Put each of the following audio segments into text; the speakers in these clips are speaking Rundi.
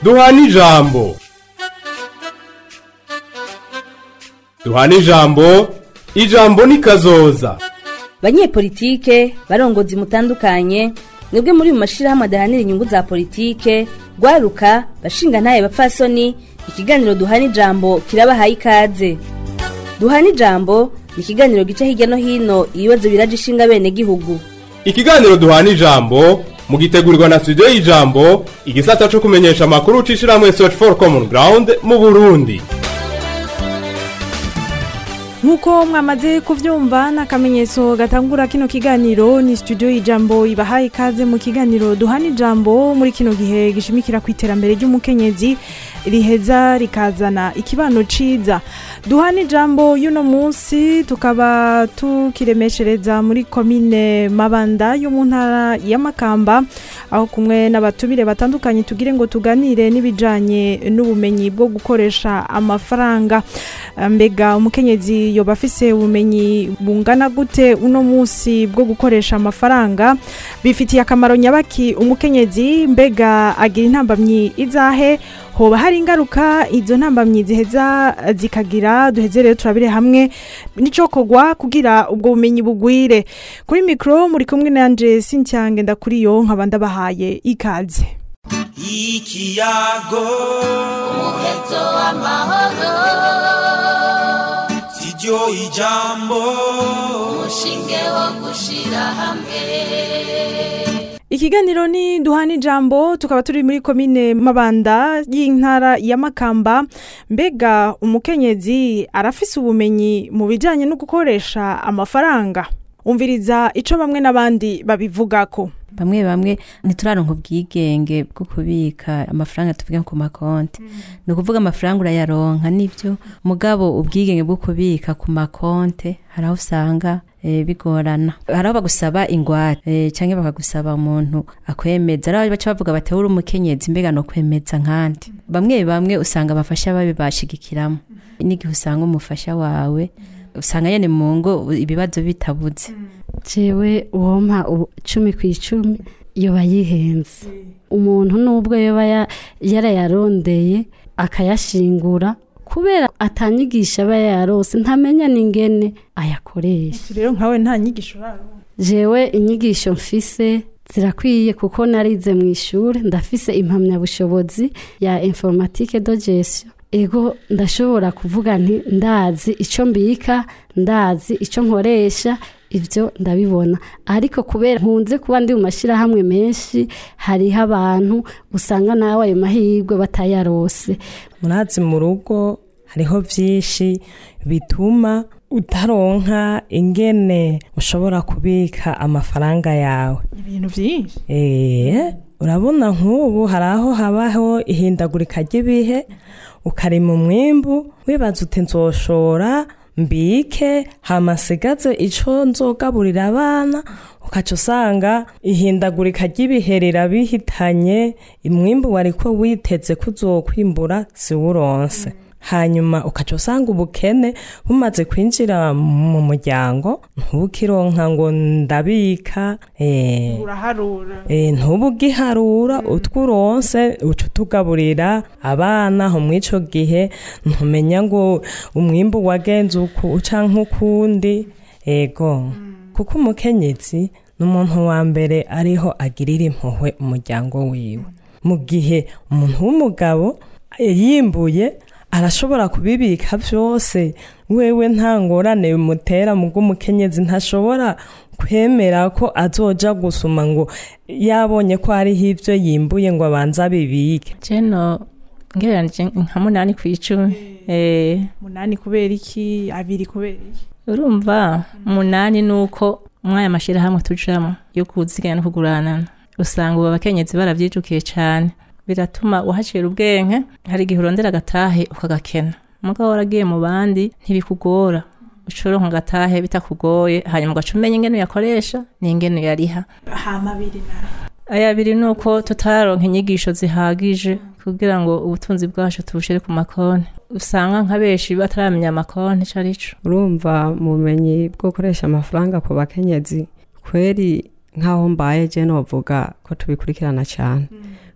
duhana ijambo duhana ijambo ijambo ni kazoza banyepolitike barongozi mutandukanye mwebwe muri mu mashirahamwe adahanira inyungu za politike rwaruka bashinga ntaye bapfasoni ikiganiro duhana ijambo kirabahaye ikaze duhana ijambo ni ikiganiro gica hirya no hino ibibazo biraje ishinga bene gihugu ikiganiro duhana ijambo mugitegurirwa na studio y'ijambo igisata co kumenyesha amakuru c'ishirahamwe search for common ground mu burundi nk'uko mwamaze kubyumva n'akamenyetso gatangura kino kiganiro ni studio y'ijambo ibahaye ikaze mu kiganiro duhana ijambo muri kino gihe gishimikira ku iterambere ry'umukenyezi riheza rikazana ikibano ciza duhana ijambo y'uno munsi tukaba tukiremeshereza muri komine mabanda yo mu ntara ya makamba aho kumwe n'abatumire batandukanye tugire ngo tuganire n'ibijanye n'ubumenyi bwo gukoresha amafaranga mbega umukenyezi yoba afise ubumenyi bungana gute uno munsi bwo gukoresha amafaranga bifitiye akamaro nyabaki umukenyezi mbega agira intambamyi izahe hoba hari ingaruka izo ntambamyi ziheza zikagira duheze rero turabire hamwe n'icokorwa kugira ubwo bumenyi bugwire kuri mikoro muri kumwe nanje sincyange ndakuriyo nkaba ndabahaye ikaze ikiyago umuheto w'amahoro siryo ijambo umushinge wo gushira hamwe ikiganiro ni duhana ijambo tukaba turi muri komine mabanda y'intara ya makamba mbega umukenyezi arafise ubumenyi mu bijyanye no gukoresha amafaranga umviriza icyo bamwe n'abandi babivugako bamwe bamwe ntituraronka ubwigenge bwo kubika amafaranga tuvuga ku makonti ni ukuvuga amafaranga urayaronka nibyo mugabo ubwigenge bwo kubika ku makonti hari aho usanga bigorana hari aho bagusaba ingwate cyangwa bakagusaba umuntu akwemeza ari aho baca bavuga bati uri umukenyezi mbega no kwemeza nkandi bamwe bamwe usanga abafasha babibashigikiramo n'igihe usanga umufasha wawe usanga nyine mu ngo ibibazo bitabuze jewe uwompa cumi ku icumi yoba yihenze umuntu n'ubwo yoba yarayarondeye akayashingura kubera atanyigisha aba yarose ntamenya n'ingene ayakoresha rero nkawe nta nyigisho uraronka jewe inyigisho mfise zirakwiye kuko narize mu ishuri ndafise impamyabushobozi ya informatike do gestion ego ndashobora kuvuga nti ndazi icyo mbika ndazi icyo nkoresha ibyo ndabibona ariko kubera nkunze kuba ndi mu mashyirahamwe menshi hariho abantu usanga nawe ayo mahirwe batayarose murazi mu rugo hariho byinshi bituma utaronka ingene ushobora kubika amafaranga yawe ibintu byinshi eee urabona nk'ubu hari aho habaho ihindagurika ry'ibihe ukarima umwimbu wibaza uti nzoshora mbike hamasigaze icyo nzogaburira abana ukaca usanga ihindagurika ry'ibihe rirabihitanye umwimbu wari ko witeze ko uzokwimbura siwuronse hanyuma ukaca usanga ubukene bumaze kwinjira mu muryango ntubukironka ngo ndabika ntubugiharura utwo uronse uca utugaburira abana aho muri icyo gihe ntumenya ngo umwimbu wagenze uku uca nk'ukundi ego kuko umukenyezi ni umuntu wa mbere ariho agirira impuhwe umuryango wiwe mu gihe umuntu w'umugabo yimbuye arashobora kubibika byose wewe nta ngorane bimutera mu bw'umukenyezi ntashobora kwemera ko azoja gusuma ngo yabonye ko hariho ibyo yimbuye ngo abanze abibike jeno ngereranije nka munani ku icumi munani kubera iki abiri kubera iki urumva munani ni uko mwaya mashyirahamwe tujamo yo kuziganya no kuguranana usanga ubu abakenyezi barabyijukiye cyane biratuma uhacira ubwenge hari igihe urondera agatahe ukagakena mugabo waragiye mu bandi ntibikugora ushobora agatahe bitakugoye hanyuma ugaca umenya ingene uyakoresha n'ingene uyariha hama abiri nayo aya abiri ni uko tutaronka inyigisho zihagije kugira ngo ubutunzi bwacu tubushire ku makonti usanga nka benshi bataramenya amakonti ico arico urumva mu bumenyi bwo gukoresha amafaranga ku bakenyezi kweri nk'aho mbaye je novuga ko tubikurikirana cyane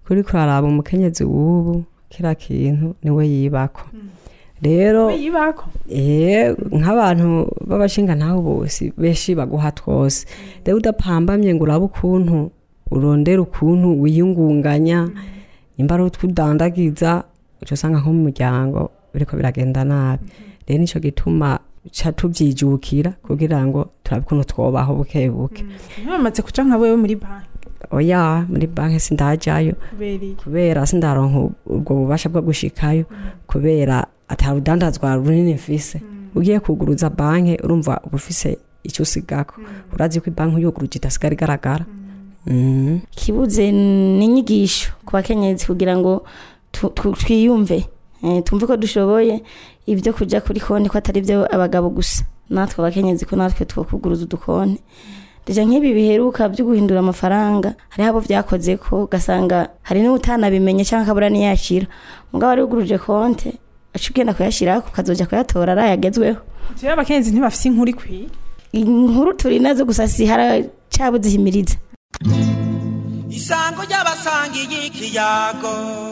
kuri kuraraba umukenyezi w'ubu kira kintu niwe yibako rero yibako eh nk'abantu b'abashinga ntaho bose benshi baguha twose rero udapambamye ngo urabe ukuntu urondera ukuntu wiyungunganya nimba ari utwudandagiza uca usanga nko mu muryango biriko biragenda nabi rero nico gituma ca tuvyijukira kugira ngo turabe ukuntu twobaho buke buke ntibamaze kuca nka wewe muri banki oya muri banki sindajayo kubera iki kubera sindaronka ubwo bubasha bwo gushikayo kubera atarudandazwa runini mfise ugiye kuguruza banki urumva uba ufise icyo usigako urazi ko banki uyuguruje idasigara igaragara Mhm. ikibuze ni inyigisho ku bakenyezi kugira ngo tu- tu- twiyumve eh, twumve ko dushoboye ibyo kujya kuri konti ko atari byo abagabo gusa natwe abakenyezi ko natwe twakuguruza udukonti deja nk'ibi biheruka byo guhindura amafaranga hariho abo byakoze ko ugasanga hari n'utanabimenye cyangwa akabura niyakira mugabo wari uguruje konti aca ugenda kuyashyiraho ukazoja kuyatora arayagezweho rero abakenyezi ntibafise inkuru ikwiye inkuru turi nazo gusa si haracabuze ihimiriza isango ry'abasangiye ikiyago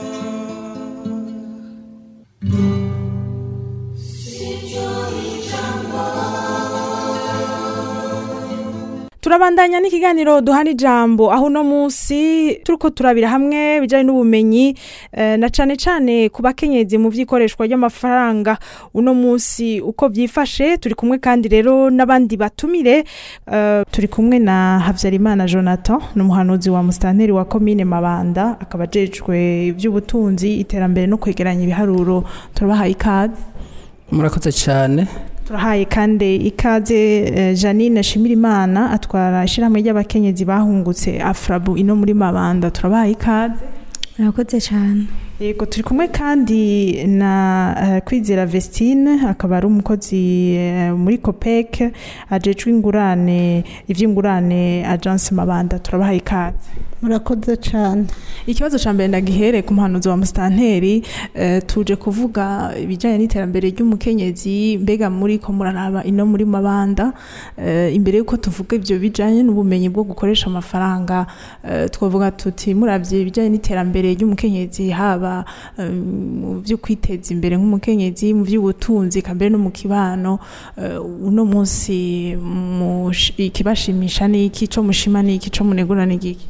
turabandanya n'ikiganiro duhana ijambo aho uno munsi turiko turabira hamwe bijanye n'ubumenyi eh, na cane cane ku bakenyezi mu vy'ikoreshwa ry'amafaranga uno munsi uko vyifashe turi kumwe kandi rero n'abandi batumire eh, turi kumwe na Havyarimana Jonathan n'umuhanuzi wa mustanteri wa komine Mabanda akaba ajejwe ivy'ubutunzi iterambere no kwegeranya ibiharuro turabahaye ikaze murakoze cyane turahaye kandi ikaze eh, Janine Shimirimana atwara ishyirahamwe ry'abakenyezi bahungutse Afrabu ino muri Mabanda turabahaye ikaze murakoze cyane yego turi kumwe kandi na eh, Kwizera Vestine akaba ari umukozi eh, muri COPEC ajejwe ingurane ivy'ingurane agence Mabanda turabahaye ikaze murakoze cyane ikibazo cya mbere ndagihere ku muhanuzi wa musitanteri eh, tuje kuvuga ibijyanye n'iterambere ry'umukenyezi mbega muri ko muraraba ino muri mabanda eh, imbere y'uko tuvuga ibyo bijyanye n'ubumenyi bwo gukoresha amafaranga eh, twavuga tuti murabye ibijyanye n'iterambere ry'umukenyezi haba eh, mu byo kwiteza imbere nk'umukenyezi mu by'ubutunzi kambere no mu kibano eh, uno munsi mush- ikibashimisha ni iki cyo mushima ni iki cyo munegura ni iki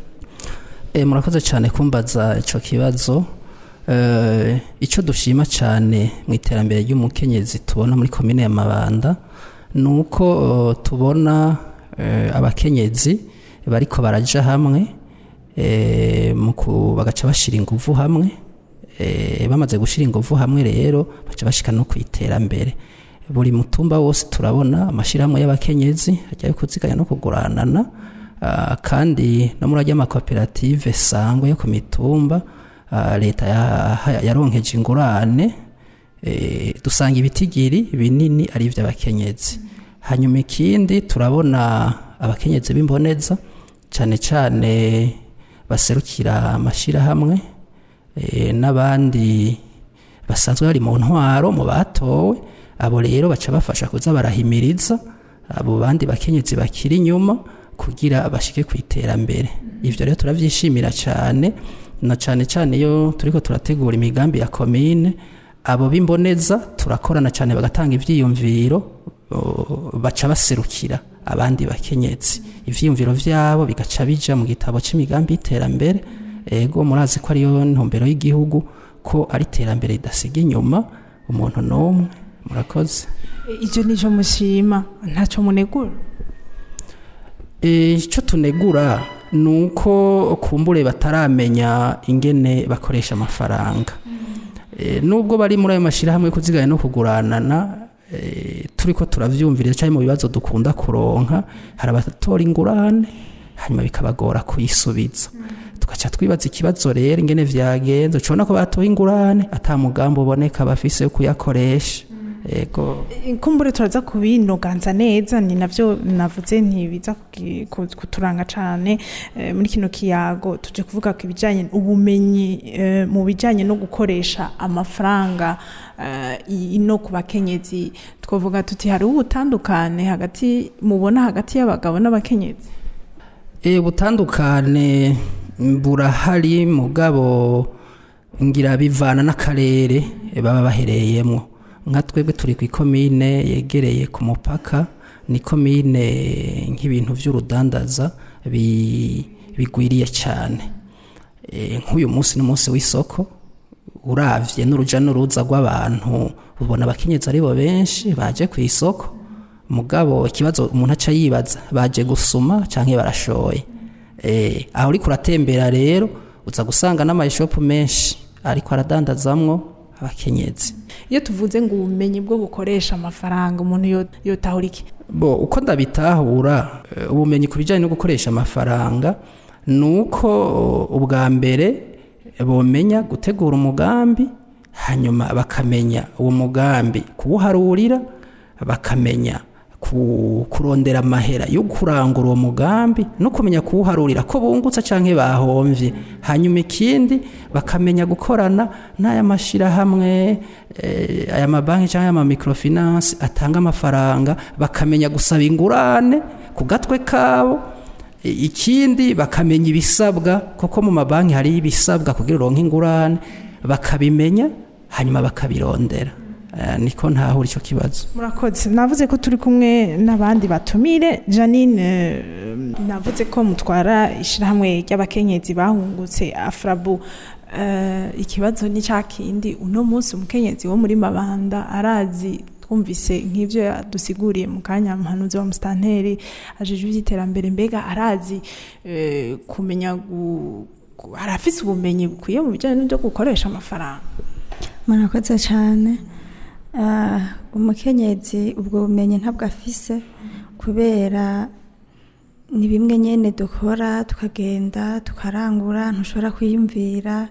e, murakoze cyane kumbaza icyo kibazo e, icyo dushima cyane mu iterambere ry'umukenyezi tubona muri komine ya mabanda ni uko eh, tubona eh, abakenyezi bariko baraja hamwe eh, mu ku- bagaca bashira inguvu hamwe eh, bamaze gushira inguvu hamwe rero baca bashika no ku iterambere buri mutumba wose turabona amashyirahamwe y'abakenyezi ajyayo kuziganya no kuguranana Ah, kandi no muri ajya amakoperative sangwa yo ku mitumba ah, leta ya- yaronkeje ingurane eh, dusanga ibitigiri binini ari iby'abakenyezi hanyuma ikindi turabona abakenyezi b'imboneza cyane cyane baserukira amashyirahamwe eh, n'abandi basanzwe bari mu ntwaro mu batowe abo rero baca bafasha kuza barahimiriza abo bandi bakenyezi bakiri inyuma kugira bashike ku iterambere ivyo rero turavyishimira cyane na cyane cyane iyo turiko turategura imigambi ya komine abo b'imboneza turakorana cyane bagatanga ivyiyumviro o, baca baserukira abandi bakenyezi ivyiyumviro vyabo bigaca bija mu gitabo c'imigambi y'iterambere ego murazi ko ariyo ntumbero y'igihugu ko ari iterambere ridasiga inyuma umuntu n'umwe murakoze icyo ni cyo mushima ntacyo munegura icyo tunegura ni uko kumbure bataramenya ingene bakoresha amafaranga Eh, nubwo bari muri ayo mashyirahamwe yo kuziganya no kuguranana eh, turi ko turavyumvira cyane mu bibazo dukunda kuronka hari abatora ingurane hanyuma bikabagora kuyisubiza tugaca twibaza ikibazo rero ingene vyagenze ucibona ko batoye ingurane ata mugambi uboneka bafise yo kuyakoresha ego kumbure turaza kubinoganza neza ni navyo navuze ntibiza kugi- ku- kuturanga cane eh, muri kino kiyago tuje kuvuga ku bijanye ubumenyi eh, mu bijanye no gukoresha amafaranga eh, ino ku bakenyezi twavuga tuti hari ubutandukane hagati mubona hagati y'abagabo n'abakenyezi e, butandukane burahari mugabo ngira bivana n'akarere baba bahereyemo nka twebwe turi ku ikomine yegereye ku mupaka ni komine nk'ibintu by'urudandaza bi- bigwiriye cyane Eh, nk'uyu munsi n'umunsi w'isoko uravye n'uruja n'uruza rw'abantu ubona abakenyezi ari bo benshi baje ku isoko mugabo ikibazo umuntu aca yibaza baje gusuma canke barashoye eh, aho uriko uratembera rero uza gusanga n'amayishopu menshi ariko aradandazamwo abakenyezi iyo tuvuze ngo ubumenyi bwo gukoresha amafaranga umuntu yo- yotahura iki bo uko ndabitahura eh, ubumenyi ku bijyanye no gukoresha amafaranga ni uko ubwa mbere bomenya gutegura umugambi hanyuma bakamenya uwo mugambi kuwuharurira bakamenya ku- kurondera amahera yo kurangura uwo mugambi no kumenya kuwuharurira ko bungutse cyangwa bahomvye hanyuma ikindi bakamenya gukorana n'aya mashyirahamwe eh, aya mabanki cyangwa aya microfinance atanga amafaranga bakamenya gusaba ingurane ku gatwe kabo I- ikindi bakamenya ibisabwa kuko mu mabanki hari ibisabwa kugira uronke ingurane bakabimenya hanyuma bakabirondera Eh, niko ntahura icyo kibazo murakoze navuze ko turi kumwe n'abandi batumire janine eh, navuze ko mutwara ishyirahamwe ry'abakenyezi bahungutse afrabu Eh, ikibazo ni cya kindi uno munsi umukenyezi wo muri mabanda arazi twumvise nk'ibyo yadusiguriye mu kanya muhanuzi wa musitanteri ajejwe iby'iterambere mbega arazi eh, kumenya gu- gu- arafise ubumenyi bukwiye mu bijyanye n'ibyo gukoresha amafaranga murakoze cyane Ah, umukenyezi ubwo bumenyi ntabwo afise kubera ni bimwe nyine dukora tukagenda tukarangura ntushobora kwiyumvira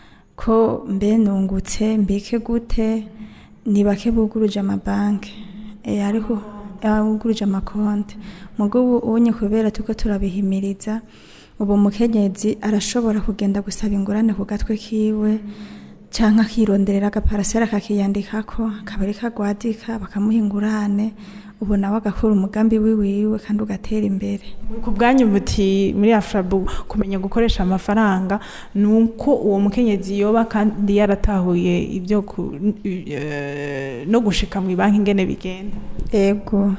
ko mbe nungutse mbike gute ni bake buguruje amabanki Eh, ariko eh, buguruje amakonti mugo ubu unye kubera tuko turabihimiriza ubu umukenyezi arashobora kugenda gusaba ingurane ku gatwe kiwe cyangwa akironderera agaparasera akakiyandikako akaba ariko agwadika bakamuha ingurane ubu nawe agakora umugambi wiwiwe kandi ugatera imbere ku bwanyu buti muri afrabu kumenya gukoresha amafaranga ni uko uwo mukenyezi yoba kandi yaratahuye ibyo ku- eh, no gushika mu banki ingene bigenda ego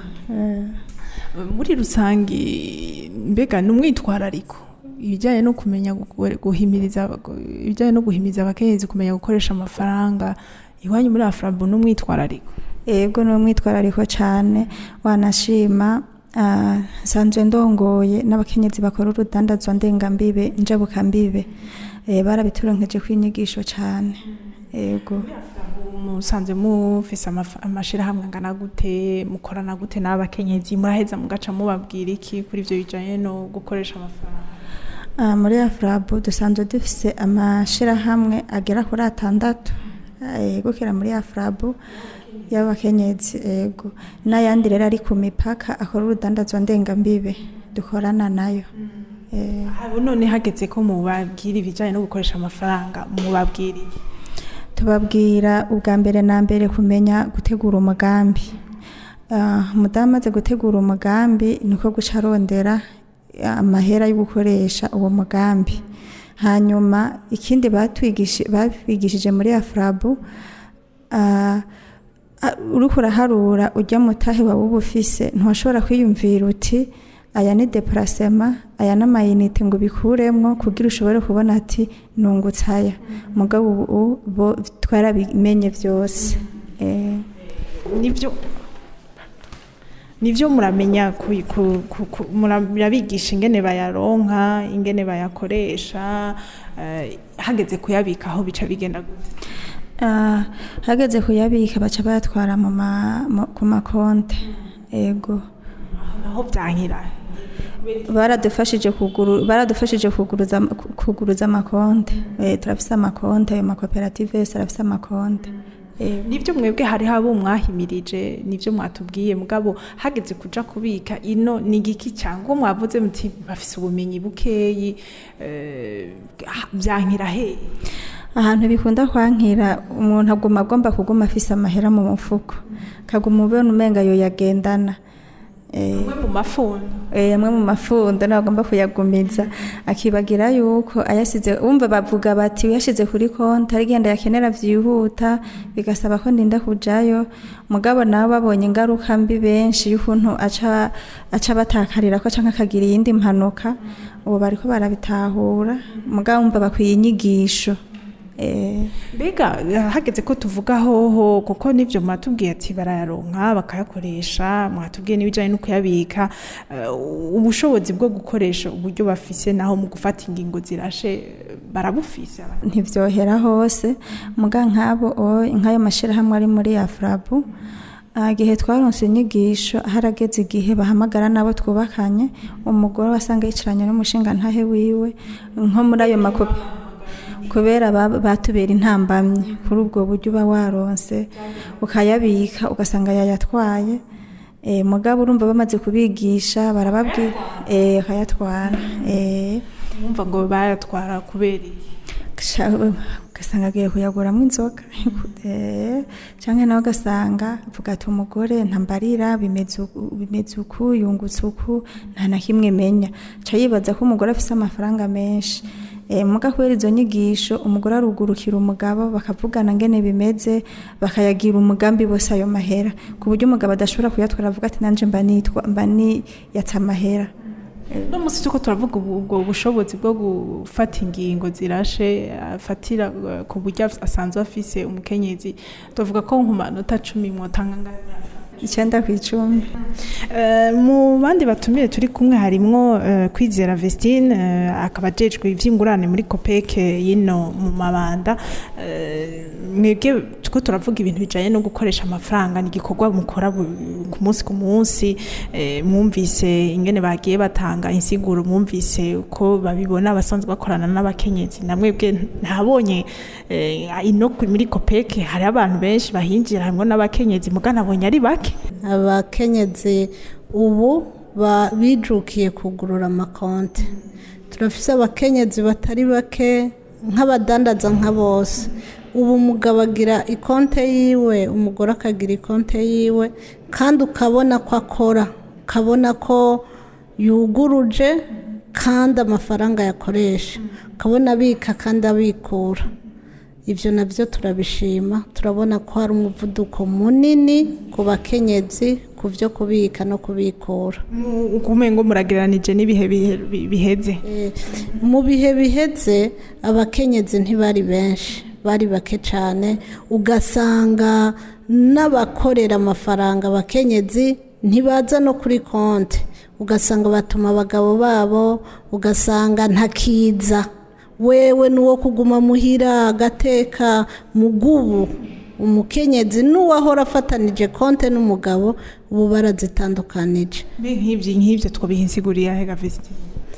muri rusange mbega ni umwitwarariko ibijyanye no kumenya gu- guhimiriza ibijyanye no guhimiriza abakenyezi kumenya gukoresha amafaranga iwanyu muri afrabu ni umwitwarariko ego ni umwitwarariko cyane wanashima ah, nsanzwe ndongoye n'abakenyezi bakora urudandazwa ndengambibe njabukambibe Eh, barabituronkeje kw'inyigisho cyane ego musanze mufise amaf- amashirahamwe angana gute mukorana gute n'abakenyezi muraheza mugaca mubabwira iki kuri ivyo bijanye no gukoresha amafaranga Ah, muri afrabu dusanzwe dufise amashirahamwe agera kuri atandatu yegukira muri afrabu y'abakenyezi ego n'ayandi rero ari ku mipaka akora urudandazwa ndengambibe dukorana nayo Eh, abo none hageze ko mubabwira ibijanye no gukoresha amafaranga mubabwira iki tubabwira ubwa mbere na mbere kumenya gutegura umugambi Ah, umudamu amaze gutegura umugambi niko guca arondera amahera yo gukoresha uwo mugambi hanyuma ikindi batwigishi- babigishije muri afrabu ah, ah, uriko uraharura ujya mutahe wawe uba ufise ntushobora kwiyumvira uti aya ni deparasema aya ni amayinite ngo ubikuremwo kugira ushobore kubona ati nungutse aya mugabo ubu bo twarabimenye byose Eh, nibyo nibyo muramenya ku- ku- ku- ku- murabigisha ingene bayaronka ingene bayakoresha eh, hageze kuyabika aho bica bigenda gute ah, hageze kuyabika baca bayatwara mu ma- mu- ku makonte ego naho byankira baradufashije kuguru baradufashije kuguruza kuguruza amakonte eh turafise amakonte ayo makoperative yose arafise amakonte eh nibyo mwebwe hariho abo mwahimirije nibyo mwatubwiye mugabo hageze kuja kubika ino ni igiki cyangwa mwavuze muti bafise ubumenyi bukeyi eh, byankira he ahantu bikunda kwankira umuntu aguma agomba kuguma afise amahera mu mufuko kaguma ubona umenga yo yagendana amwe mu mafundo amwe mu mafundo nagomba kuyagumiza akibagira yuko ayasize wumva bavuga bati uyashize kuri konti arigenda yakenera byihuta bigasaba ko ndinda kujayo mugabo nabo babonye ingaruka mbi benshi y'ukuntu aca aca batakarira ko canke akagira iyindi mpanuka ubu bariko barabitahura mugabo wumva bakwiye inyigisho mbega hageze ko tuvuga hoho kuko n'ibyo mwatubwiye ati barayaronka bakayakoresha mwatubwiye n'ibijyanye no kuyabika ubushobozi bwo gukoresha uburyo bafise naho mu gufata ingingo zirashe barabufise ntibyohera hose muga nk'abo nk'ayo mashyirahamwe ari muri afurabu igihe twaronse inyigisho harageze igihe bahamagara n'abo twubakanye umugore wasanga yicaranye n'umushinga ntahe wiwe nko muri ayo makopi kubera batubera intambamyi kuri ubwo buryo uba waronse ukayabika ugasanga yayatwaye mugabo urumva bamaze kubigisha barababwira bakayatwara wumva ngo bayatwara kubera ugasanga agiye kuyaguramo inzoga cyangwa nawe ugasanga avuga ati umugore ntambarira bimeze uku yungutse uku nta na kimwe menya aca yibaza ko umugore afite amafaranga menshi muga kubera izo nyigisho umugore arugurukira umugabo bakavugana ngene bimeze bakayagira umugambi bose ayo mahera ku buryo umugabo adashobora kuyatwara avuga ati nanjye mba nitwa mba niyatse amahera no munsi tuko turavuga ubwo bushobozi bwo gufata ingingo zirashe afatira ku buryo asanzwe afise umukenyezi tuvuga ko ku manota cumi mwotanga icyenda ku icumi mu bandi batumire turi kumwe harimwo kwizera vestine akaba ajejwe iby'ingurane muri kopeke yino mu mabanda mwebwe two turavuga ibintu bijyanye no gukoresha amafaranga ni igikorwa mukora ku munsi ku munsi mwumvise ingene bagiye batanga insiguro mwumvise uko babibona basanzwe bakorana n'abakenyezi na mwebwe ntabonye ino muri kopeke hari abantu benshi bahinjira harimo n'abakenyezi mugana abonye ari bake abakenyezi ubu bijukiye kugurura amakonti turafise abakenyezi batari bake nk'abadandaza nka bose ubu umugabo agira ikonte yiwe umugore akagira ikonte yiwe kandi ukabona ko akora ukabona ko yuguruje kandi amafaranga yakoresha ukabona abika kandi abikura ibyo nabyo turabishima turabona ko hari umuvuduko munini ku bakenyezi ku byo kubika no kubikura ngo muragereranije n'ibihe biheze mu bihe biheze abakenyezi ntibari benshi bari bake cyane ugasanga n'abakorera amafaranga abakenyezi ntibaza no kuri konti ugasanga batuma abagabo babo ugasanga ntakiza wewe n'uwo kuguma muhira agateka mugubu umukenyezi n'uwahora afatanije konte n'umugabo ubu barazitandukanije nk'ibyo nk'ibyo twabiha insiguriye ahega vesiti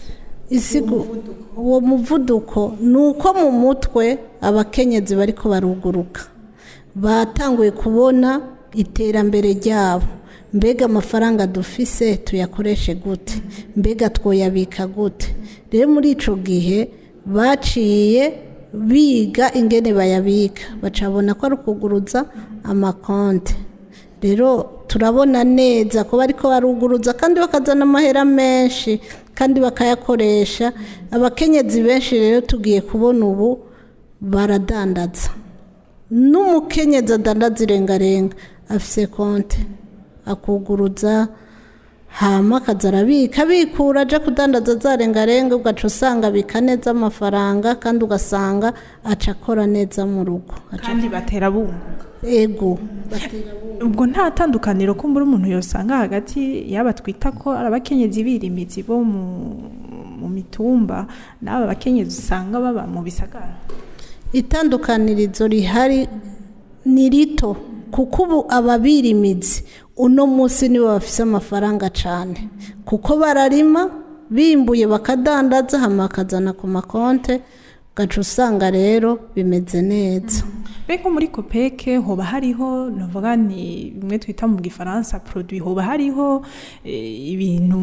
isigo uwo muvuduko ni uko mu mutwe abakenyezi bariko baruguruka batanguye kubona iterambere ryabo mbega amafaranga dufise tuyakoreshe gute mbega twoyabika gute rero muri ico gihe baciye biga ingene bayabika bacabona ko ari ukuguruza amakonte rero turabona neza ko bariko baruguruza kandi bakazana amahera menshi kandi bakayakoresha abakenyezi benshi rero tugiye kubona ubu baradandaza n'umukenyezi adandaza irengarenga afise konte akuguruza hama akaza arabika abikura aje kudandaza za rengarenga ugaca usanga abika neza amafaranga kandi ugasanga aca akora neza mu rugo kandi batera bunguka ego ubwo nta tandukaniro ko mbura umuntu yosanga hagati yaba twita ko ari abakenyezi birimizi bo mu mitumba n'aba bakenyezi usanga baba mu bisagara itandukanirizo rihari ni rito kuko ubu ababirimizi uno munsi nibo bafise amafaranga cyane kuko bararima bimbuye bakadandaza hama bakazana ku makonte ugaca usanga rero bimeze neza mbega muri kopeke hoba hariho navuga ni bimwe twita mu gifaransa produit hoba hariho ibintu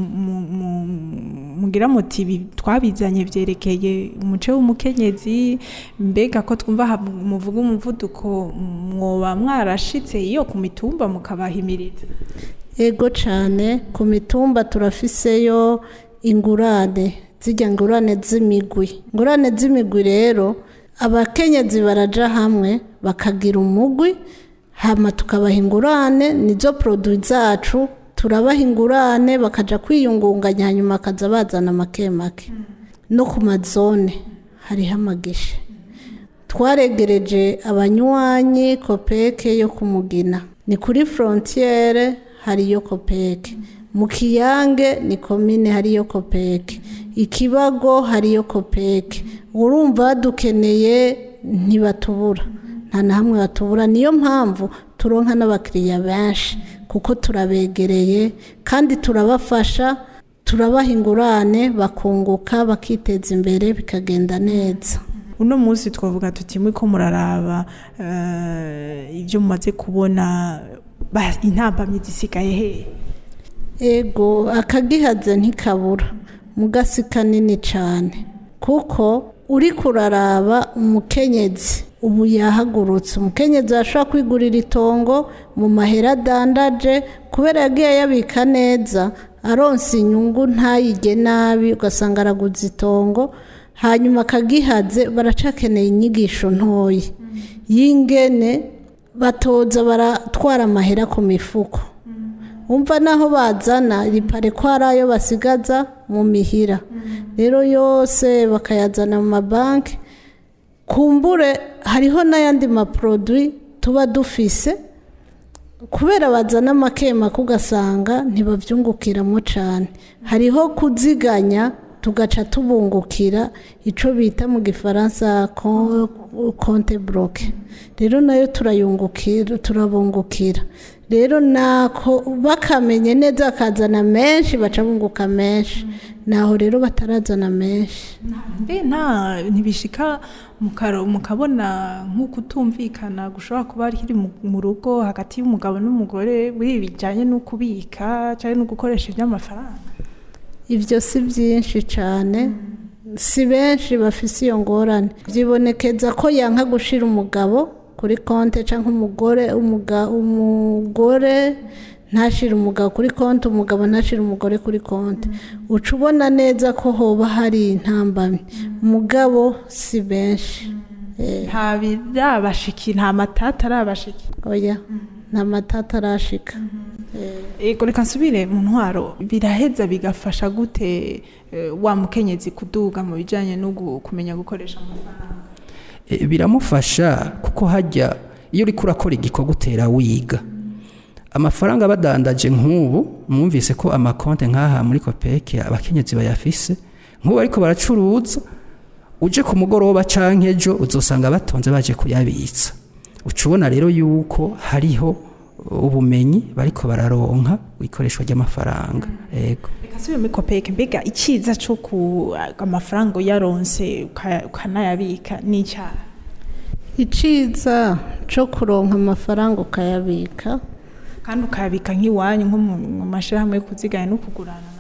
mugira muti twabizanye byerekeye umuce w'umukenyezi mbega ko twumva muvuga umuvuduko mwoba mwarashitse iyo ku mitumba mukabahimiriza ego cyane ku mitumba turafiseyo ingurane zijya ngurane z'imigwi ingurane z'imigwi rero abakenyezi baraja hamwe bakagira umugwi hama tukabaha ingurane nizo produit zacu turabaha ingurane bakaja kwiyungunganya hanyuma bakaza bazana make make no ku mazone hariho amagishe twaregereje abanywanyi kopeke yo kumugina ni kuri frontiere hariyo kopeke mu kiyange ni komine hariyo kopeke ikibago hariyo kopeke urumva badukeneye ntibatubura nta na hamwe batubura niyo mpamvu turonka n'abakiriya benshi kuko turabegereye kandi turabafasha turabaha ingurane bakunguka bakiteza imbere bikagenda neza uno munsi twavuga tuti mwe ko muraraba eh, ibyo mumaze kubona ba- intambamyi zisigaye hehe ego akagihaze ntikabura mugasi kanini cyane kuko uri kuraraba umukenyezi ubu yahagurutse umukenyezi ashobora kwigurira itongo mu mahera adandaje kubera yagiye yabika neza aronsa inyungu ntayige nabi ugasanga araguze itongo hanyuma akagihaze baracakeneye inyigisho ntoya y'ingene batoza baratwara amahera ku mifuko umva naho bazana ripare ko hari ayo basigaza mu mihira rero yose bakayazana mu mabanki kumbure hariho n'ayandi maporodwi tuba dufise kubera bazana amakemaka ugasanga ntibabyungukiramo cyane hariho kuziganya tugaca tubungukira icyo bita mu gifaransa konte buroke rero nayo turayungukira turabungukira rero nako bakamenye neza bakazana menshi baca bunguka menshi naho rero batarazana menshi mbe nta ntibishika mukaro- mukabona nk'uko utumvikana gushobora kuba kiri mu- mu rugo hagati y'umugabo n'umugore buri bijyanye no kubika cyangwa no gukoresha iby'amafaranga ibyo si byinshi cyane si benshi bafise iyo ngorane byibonekeza ko yanka gushira umugabo kuri konti cyangwa umugore umuga- umugore ntashire umugabo kuri konti umugabo ntashire umugore kuri konti uca ubona neza ko hoba hari intambamyi umugabo si benshi nta birabashiki nta matata arabashiki oya nta matata arashika ego reka nsubire mu ntwaro biraheza bigafasha gute eh, wa mukenyezi kuduga mu bijyanye no gu- kumenya gukoresha amafaranga E, biramufasha kuko hajya iyo uri kurakora igikorwa utera wiga amafaranga badandaje nk'ubu mwumvise ko amakonte nk'aha muri kopeke abakenyezi bayafise nk'ubu ariko baracuruza uje ku mugoroba canke ejo uzosanga batonze baje kuyabitsa uca ubona rero yuko hariho ubumenyi bariko bararonka ikoreshwa ry'amafaranga yego reka nsubire muri kopeke mbega icyiza cyo ku amafaranga uyaronse uka- ukanayabika ni icyaha iciza cyo kuronka amafaranga ukayabika kandi ukayabika nk'iwanyu nko mu mu mashyirahamwe yo kuziganya no kugurana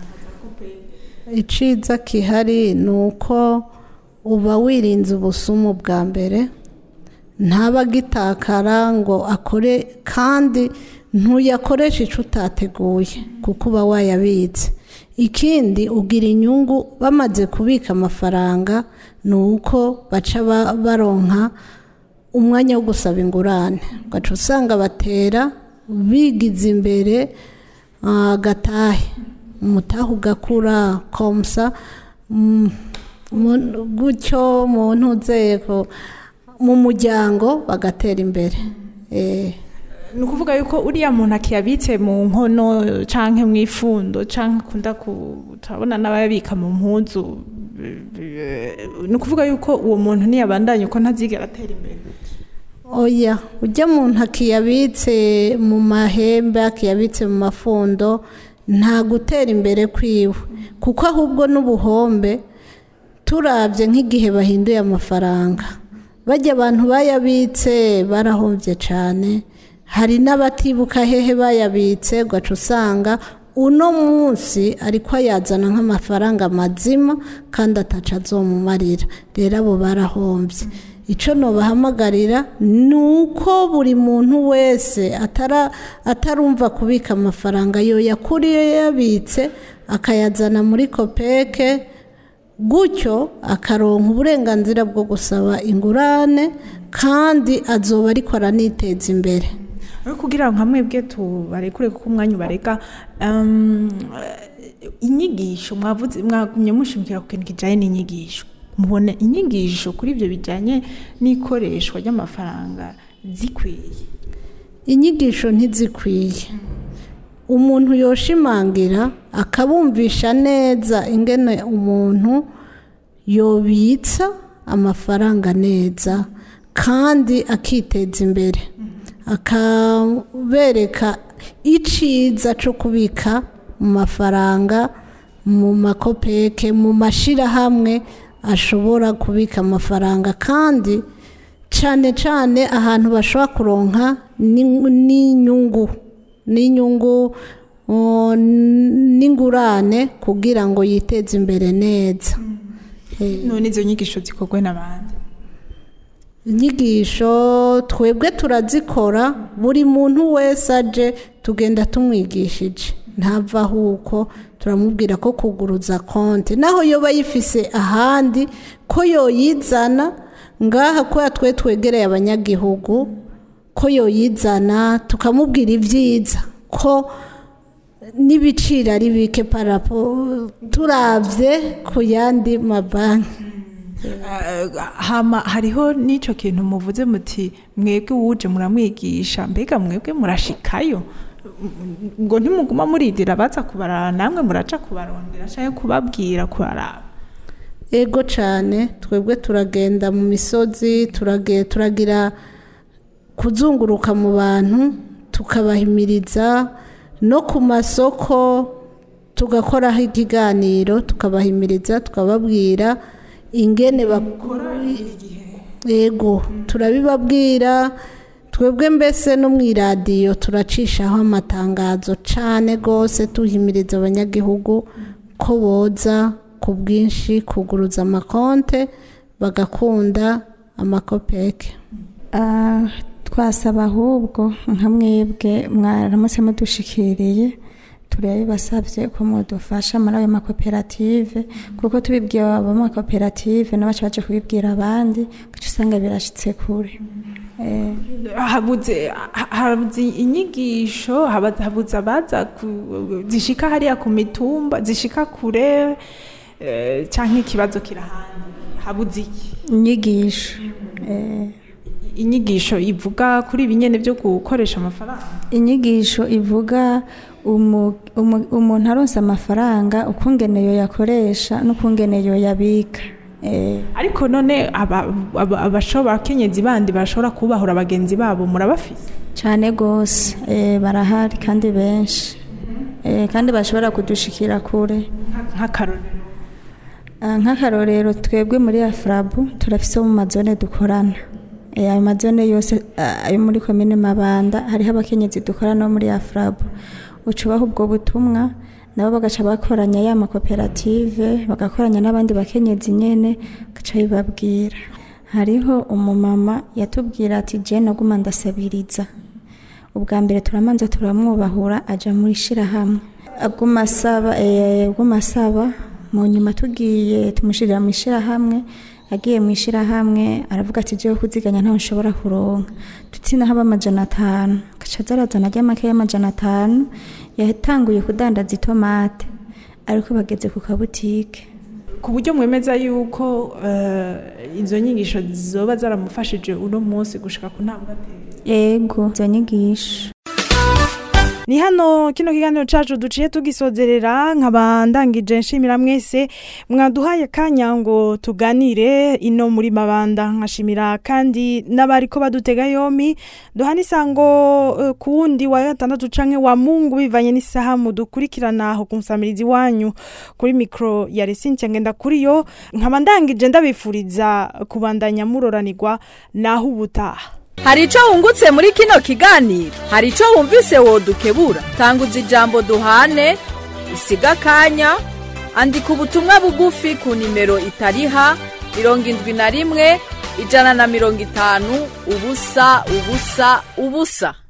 iciza kihari ni uko uba wirinze ubusumu bwa mbere ntaba agitakara ngo akore kandi ntuyakoreshe icyo utateguye kuko uba wayabitse ikindi ugira inyungu bamaze kubika amafaranga ni uko baca ba- baronka umwanya wo gusaba ingurane ugaca usanga batera bigize imbere ah, gatahe umutahe ugakura komsa mm, mu- gutyo mu ntuzego mu muryango bagatera imbere Eh, ni ukuvuga yuko uriya muntu akiyabitse mu nkono cyangwa mu ifundo cyangwa akunda ku turabona n'abayabika mu mpuzu ni ukuvuga yuko uwo muntu ntiyabandanye uko ntazigera atera imbere oya ujya muntu akiyabitse mu mahembe akiyabitse mu mafundo nta gutera imbere kwiwe kuko ahubwo n'ubuhombe turabye nk'igihe bahinduye amafaranga bajya abantu bayabitse barahombye cyane hari n'abatibuka hehe bayabitse ugaca usanga uno munsi ariko ayazana nk'amafaranga mazima kandi ataca azomumarira rero abo barahombye icyo nobahamagarira ni uko buri muntu wese atara atarumva kubika amafaranga yo yakuriye yabitse akayazana muri kopeke gutyo akaronka uburenganzira bwo gusaba ingurane kandi azoba ariko araniteza imbere aho kugira ngo hamwe bwe tubarekure kuko umwanya ubareka um, inyigisho mwavuze mwagumye mushimikira ku kintu kijyanye n'inyigisho mubona inyigisho kuri ibyo bijyanye n'ikoreshwa ry'amafaranga zikwiye inyigisho ntizikwiye umuntu yoshimangira akabumvisha neza ingene umuntu yobitsa amafaranga neza kandi akiteza imbere akabereka iciza cyo kubika mu mafaranga mu makopeke mu mashyirahamwe ashobora kubika amafaranga kandi cyane cyane ahantu bashobora kuronka n'inyungu n'inyungu n'ingurane kugira ngo yiteze imbere neza none izo nyigisho zikorwa n'abandi inyigisho twebwe turazikora buri muntu wese aje tugenda tumwigishije ntavaho uko turamubwira ko kuguruza konti naho yoba yifise ahandi ko yoyizana ngaha ko twe twegereye abanyagihugu ko yoyizana tukamubwira ibyiza ko n'ibiciro ari bike parapo turabye ku yandi mabanki hama hariho n'icyo kintu muvuze muti mwebwe wuje muramwigisha mbega mwebwe murashikayo ngo ntimuguma muridira baza kubarara namwe muraca kubarondera cyangwa kubabwira kubaraba ego cyane twebwe turagenda mu misozi turagira kuzunguruka mu bantu tukabahimiriza no ku masoko tugakoraho ikiganiro tukabahimiriza tukababwira ingene bakora yego turabibabwira twebwe mbese no mu iradiyo turacishaho amatangazo cyane rwose tuhimiriza abanyagihugu ko boza ku bwinshi kuguruza amakonte bagakunda amakopeke twasaba ahubwo nka mwebwe mwaramutse mudushikiriye turabibasabye ko mudufasha muri ayo makoperative kuko tubibwira abo makoperative n'abacu baje kubibwira abandi kuko usanga birashyitse kure habuze habuze inyigisho habuze abaza zishika hariya ku mitumba zishika kure cyangwa ikibazo kirahandi habuze iki inyigisho inyigisho ivuga kuri ibi nyine byo gukoresha amafaranga inyigisho ivuga umuntu aronsa amafaranga ukungene yo yakoresha n'ukungene yo yabika ariko none abakenyezi bandi bashobora kubahura bagenzi babo murabafise cyane rwose barahari kandi benshi kandi bashobora kudushikira kure nk'akarorero nk'akarorero twebwe muri afurabu turafise mu mazone dukorana ayo mazone yose ayo muri komine mabanda hariho abakenyezi dukorana no muri afurabu ucubaho ubwo butumwa nabo bagaca bakoranya ya makoperative bagakoranya n'abandi bakenyezi nyene gaca bibabwira hariho umumama yatubwira ati je naguma ndasabiriza ubwa mbere turamanza turamwubahura aja muri shirahamwe aguma asaba aguma asaba mu nyuma tugiye tumushirira mu ishirahamwe agiye mu ishirahamwe aravuga ati jewe kuziganya ntaho nshobora kuronka tutsina haba amajana atanu gaca zarazana ajya make y'amajana atanu yatanguye kudandaza itomate ariko bageze ku kabutike ku buryo mwemeza yuko izo nyigisho zoba zaramufashije uno munsi gushika ku ntambwe yego izo nyigisho ni hano kino kiganiro cyacu duciye tugisozerera nkaba ndangije nshimira mwese mwaduhaye kanya ngo tuganire ino muri mabanda nkashimira kandi n'abari ko badutega yombi duhana isango ku wundi wa gatandatu canke wa mungu bivanye n'isaha mudukurikirana aho ku musamirizi wanyu kuri mikoro ya resinti ngenda kuri yo nkaba ndangije ndabifuriza kubandanya muroranirwa naho ubutaha hari icyo wungutse muri kino kiganiro hari icyo wumvise wodukebura tanguza ijambo duhane usiga akanya andika ubutumwa bugufi ku nimero itariha mirongo indwi na rimwe ijana na mirongo itanu ubusa ubusa ubusa